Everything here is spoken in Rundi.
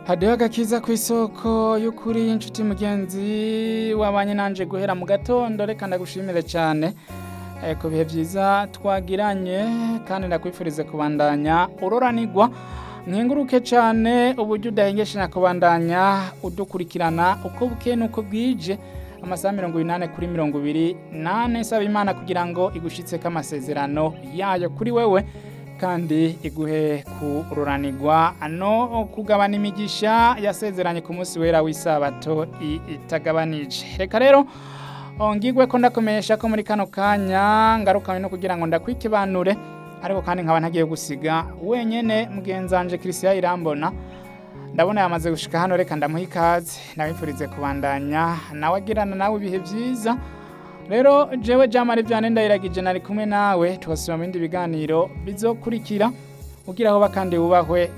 hadiho agakiza ku isoko y'ukuri inshuti mugenzi wabanye nanje guhera mu gatondo reka ndagushimire cyane eh, ku bihe byiza twagiranye kandi ndakwifurize kubandanya uroranigwa nkenguruke cyane uburyo udahengeshanya kubandanya udukurikirana uko bukeye n'uko bwije amasaha mirongo inani kuri mirongo ibiri nane saba imana kugira ngo igushitseko amasezerano yayo kuri wewe kandi iguhe kururanirwa no kugabana imigisha yasezeranye ku munsi wera w'isabato i- itagabanije reka rero ngigwe ko ndakumenyesha ko muri kano kanya ngarukanywe no kugira ngo ndakwikibanure ariko kandi nkaba ntagiye gusiga wenyene mugenzanje Christian Irambona ndabona yamaze gushika hano reka ndamuha ikaze ndabifurize kubandanya nawe agirana nawe ibihe byiza rero jewe jamari vyane ndayiragije nari kumwe nawe tugasubira mu bindi biganiro bizokurikira ugira aho bakandi wubahwe